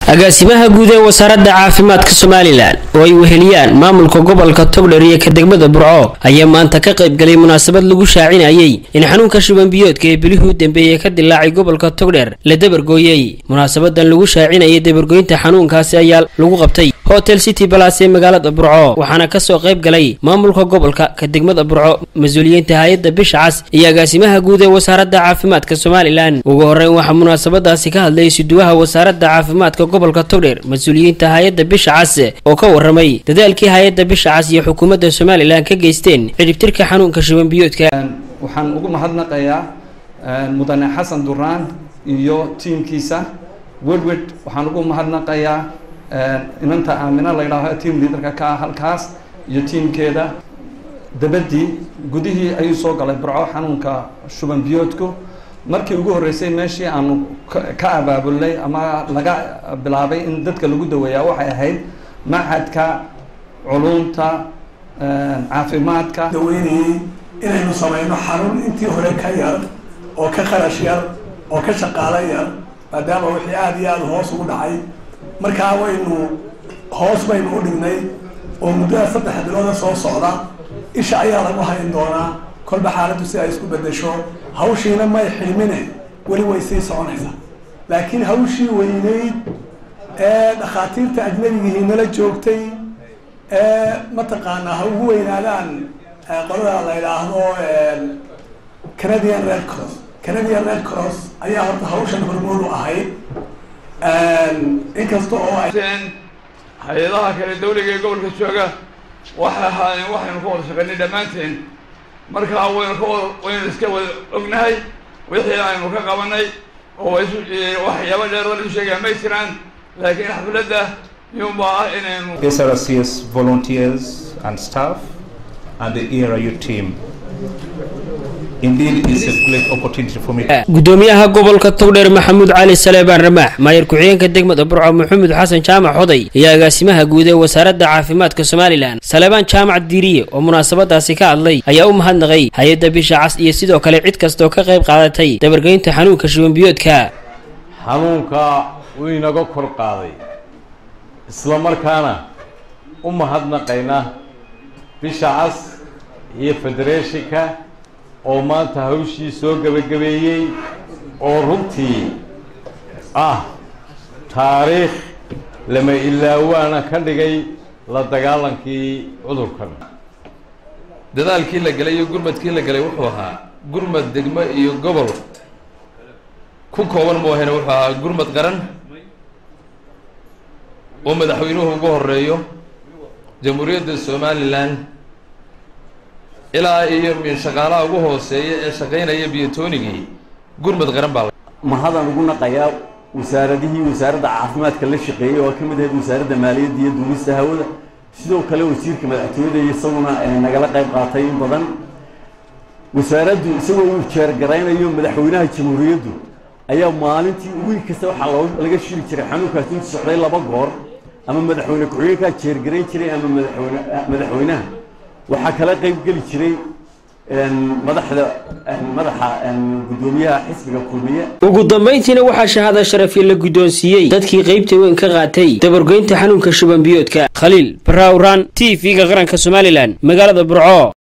agaasimaha guud ee wasaaradda caafimaadka somalilan oo ay weheliyaan maamulka gobolka togdher iyo ka degmada burco ayaa maanta ka qaybgalay munaasabad lagu shaacinayay in xanuunka shubanbiyoodka ee bilihii u dambeeyey ka dilaacay gobolka togdher la dabargooyey munaasabadan lagu shaacinayay dabargoynta xanuunkaasi ayaa lagu qabtay hotel city balas ee magaalada burco waxaana kasoo qayb galay maamulka gobolka ka degmada burco mas-uuliyiinta hay-adda bisha cas iyo agaasimaha guud ee wasaaradda caafimaadka somalilan ugu horeyn waxaa munaasabadaasi ka hadlay suduwaha wasaaradda caafimaadka gobolka togdher mas-uuliyiinta hay-adda bisha cas oo ka waramay dadaalkii hay-adda bisha cas iyo xukuumadda somalilan ka geysteen cidhibtirka xanuunka shubanbiyoodka waxaan ugu mahadnaqayaa mudane xasan duraan iyo tiimkiisa wedwed waxaan ugu mahadnaqayaa inanta aamina la ydhaaho team leaderka ka ah halkaas iyo tiimkeeda dabadii gudihii ayuu soo galay burco xanuunka shuban biyoodku markii ugu horreysay meeshii aanu ka abaabulnay ama laga bilaabay in dadka lagu daweeyaa waxay ahayd machadka culumta caafimaadka daweynayey inaynu samayno xarun intii hore ka yar oo ka kharash yar oo ka shaqaalo yar maadaama wixii aada iyo aada hoos ugu dhacay markaa waynu hoos baynu u dhignay oo muddada saddex bilooda soo socda isha ayaa lagu hayn doonaa kolba xaaladdu si ay isku bedesho hawshiina may xilmine weli way sii soconaysaa laakiin hawshii weyneyd ee dhakhaatiirta ajnabigihii nala joogtay ee mataqaanaa ha ugu weynaadaan qolada la yidhaahdo canadian red cross canadian red cross ayaa horta hawshan hormood u ahayd inkasta oo ay hay-adaha kale dawliga ee gobolka jooga waxay ahaayeen waxaynu ka wada shaqaynay dhammaanteen markaa waynu ka wada waynu iska wada ognahay wixii aynu ka qabanay oo waxyaaba dheer oo lagu sheegaya may jiraan laakiin xafladda yunbaa ah inaynu SRCS volunteers and staff and the ERU team. Indeed, it's a great opportunity for me. gudoomiyaha gobolka togdheer maxamuud cali saleebaan ramaax maayar ku-xigeenka degmada burco maxamed xasan jaamac xoday iyo agaasimaha guud ee wasaaradda caafimaadka somalilan saleebaan jaamac diiriye oo munaasabadaasi ka hadlay ayaa u mahadnaqay hay-adda bisha cas iyo sidoo kale cid kastaoo ka qayb qaadatay dabargeynta xanuunka shubanbiyoodka xanuunka uu inaga kor qaaday isla markaana u mahadnaqayna bisha cas iyo federeeshinka oo maanta hawshii soo gebagabeeyey oo runtii ah taariikh lama ilaawaana ka dhigay la dagaalankii cudurkan dadaalkii la gelay iyo gurmadkii la gelay wuxuu ahaa gurmad degmo iyo gobol ku kooban moohane wuxuu ahaa gurmad qaran oo madaxweynuhu ugu horeeyo jamhuuriyadda somalilan ilaa iyo shaqaalaha ugu hooseeya ee shaqaynaya biyotoonigii gurmad qaran baa mahadaan ugu naqayaa wasaaradihii wasaaradda caafimaadka la shaqeeyey oo ka mid ahayd wasaaradda maaliyadda iyo duulista hawada sidoo kale wasiirka madaxtooyada iyo isaguna nagala qayb qaatay in badan wasaaraddu isagoo uu jeergaraynayo madaxweynaha jamhuuriyaddu ayaa maalintii wiil kasta waxaa laga shiri jiray xanuunkaasi intu socday laba goor ama madaxweyne ku-xigeenkaa jeergarayn jiray ama madaxweyne madaxweynaha waxaa kala qayb geli jiray madaxda madaxa gudoomiyaha xisbiga kulmiye ugu dambayntiina waxaa shahaada sharafi la guddoonsiiyey dadkii qaybta weyn ka qaatay dabargoynta xanuunka shubanbiyoodka khaliil baraawraan t v-ga qaranka somalilan magaalada burco